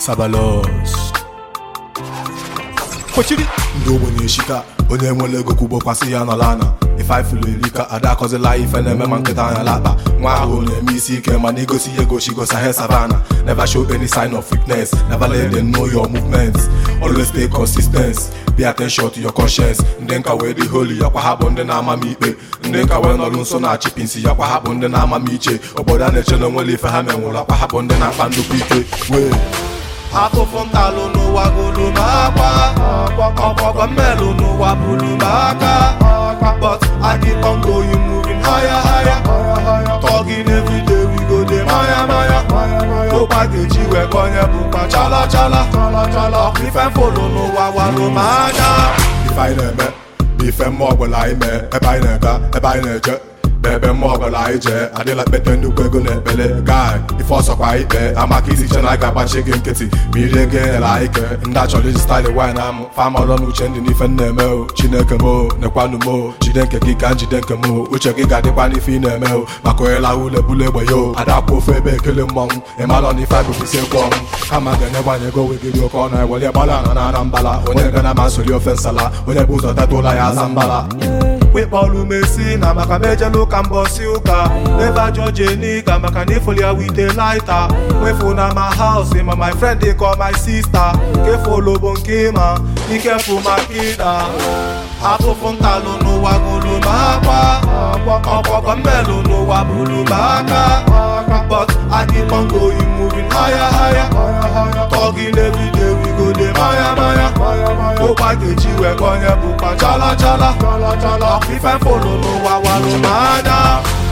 Sabalos kwechiri ndị ogbenye shika onye nwere ego kwugbokwasị ya nọla ana ife ifulu erika ada akọzila ife na-eme ma nkịta anya lakpa nwa ahụ na-eme isi ike mana igosi ya egosi gosa he savana never show any sign of weakness never let them know your movements always stay consistent pay attention to your conscience ndị nka wee dị holy yakwa ha bụ ndị na-ama m ikpe ndị nka wee nọrụ nso na chipinsi yakwa ha bụ ndị na-ama m iche obodo a na-eche na onwere ife ha menwụrụ akwa ha bụ ndị na-akpa nnukwu ike wee afụfụ ntalụ n'ụwa golu m akwa ọkpọkọ mmelụ n'ụwa bulu m aka but I keep on going moving higher higher talking every day we go dey maya maya ụkwa ga-eji wee konye bụkwa chala chala ọkwa ife mfolo n'ụwa walụ m anya ife anyị na-eme bụ ife mmụọ ọbụla anyị mee ebe anyị na-aga ebe anyị na-eje n'ebe mmụọ ọbụla anyị jee adịla kpete nnukwu ego na ekpele gai ife ọsọkwa ikpe ama ka isi che na a ga-agbachi gị nkịtị ma iri ego enyere anyị ke ndị achọrọ iji staịlị wine amụ famalọ na uche ndị n'ife na-eme o chineke m o nekwanụ m o jide nke gị ka njide nke m o uche gị ga-adịkwa n'ife ị na-eme o maka onye lahụ ulebulu egbe ya o adakwa ofe ebe ekele mmọnwụ ịmalọ na ife abụbụsi ekwe ọnwụ kama ga-enyegbanye ego wegiri oke ọnụ ewere gbara ana na ana mbala onye ga na masoli ofe nsala onye bụ ụzọ teta ụla ya aza mbala wekpọrụ mesi na maka mejela ụka mbọsi ụka ebe jọjenika maka na ifoli ya wite laita wefu na ma haus ma my friend dey call my sister kefolo bụ nke ma ikefu maka ịda afụfụ ntalụ n'ụwa golu m akwa ọkpọkọ mmelụ n'ụwa bulu m aka but I keep on going moving higher higher talking every day we go dey maya maya ụkwa ga-eji wee konye bụkwa chala chala ọkwa ife mfolo n'ụwa walụ m anya